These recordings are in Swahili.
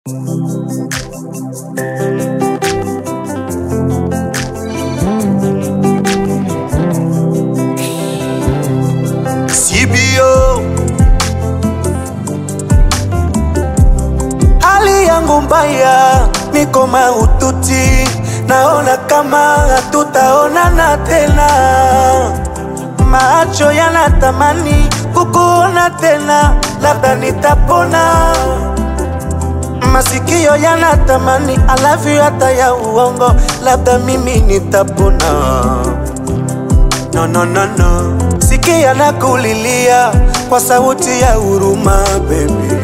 CBO hali yangu mbaya, niko mahututi, naona kama hatutaonana tena. Macho yanatamani kukuona tena, labda nitapona. Masikio yanatamani I love you hata ya uongo, labda mimi nitapona. No, no, no, no. Sikia na kulilia kwa sauti ya huruma baby.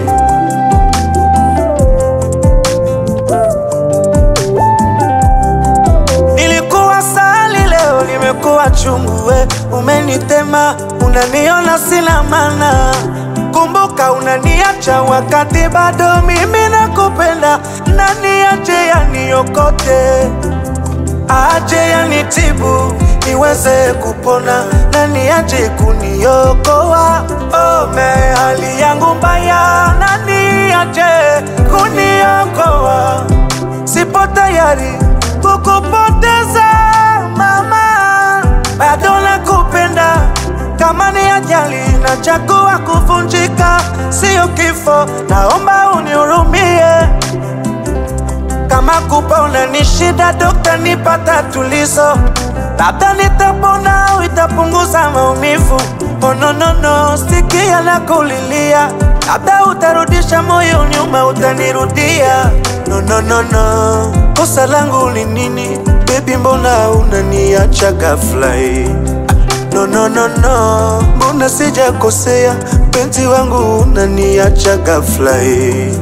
Nilikuwa sali leo nimekuwa chungu, we umenitema, unaniona sina maana. Kumbuka unaniacha wakati bado mimi nakupenda, nani aje yaniokote aje yanitibu niweze kupona, nani aje kuniokoa? Ome hali yangu mbaya, nani aje kuniokoa? Sipo tayari kukupoteza mama, bado nakupenda. Kama ni ajali nachagua kuvunjika, sio kifo. Naomba unihurumie. Kama kupona ni shida, dokta, nipata tulizo, labda nitapona au itapunguza maumivu. Oh, no, no, no, sikia na kulilia, labda utarudisha moyo nyuma, utanirudia. No, no, no, no, kosa langu ni nini baby? Mbona unaniacha ghafla hii? No, no, no, no, mbona sijakosea? Penzi wangu unaniacha ghafla hii.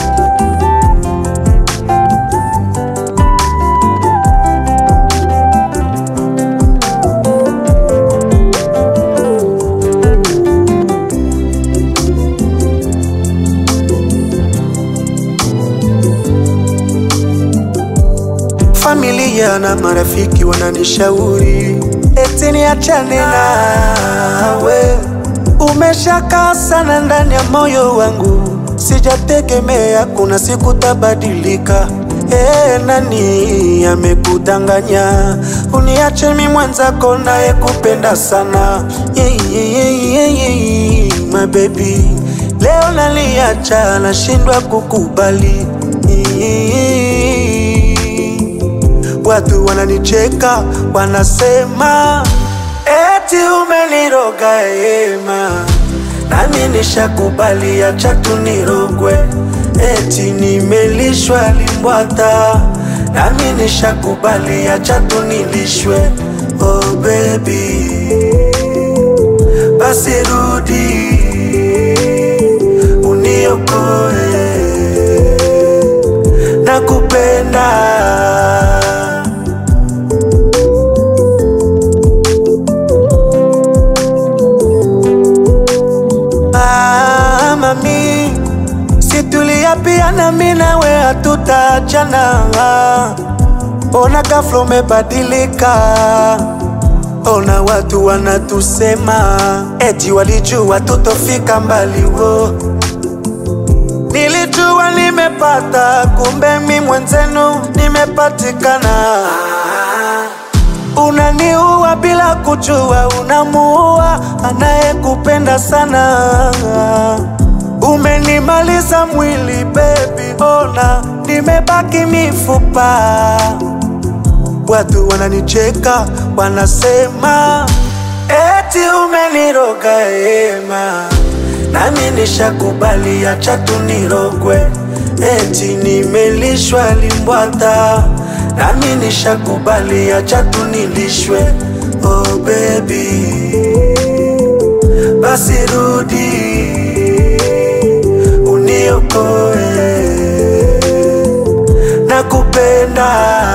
Familia na marafiki wananishauri eti niachane nawe. Umeshakaa sana ndani ya moyo wangu, sijategemea kuna siku tabadilika. E, nani amekudanganya uniache mi mwenzako naye kupenda sana yeah, yeah, yeah, yeah, yeah, my baby. Leo naliacha nashindwa kukubali Watu wananicheka wanasema eti umeniroga ema, nami nishakubali, acha tu nirogwe. Eti nimelishwa limbwata, nami nishakubali, acha tu nilishwe. Oh baby, basi rudi uniokoe, nakupenda. Ah, mami, situlia pia na mimi nawe hatutaachana. Ona ghafla umebadilika, ona watu wanatusema eti walijua tutofika mbali wo. Nilijua nimepata, kumbe mi mwenzenu nimepatikana. Unaniua bila kujua, unamuua anayekupenda sana. Umenimaliza mwili baby, ona nimebaki mifupa. Watu wananicheka wanasema eti umeniroga ema, nami nishakubali, acha tu nirogwe. Eti nimelishwa limbwata, nami nishakubali, acha tu nilishwe. Oh baby, basi rudi uniokoe, nakupenda.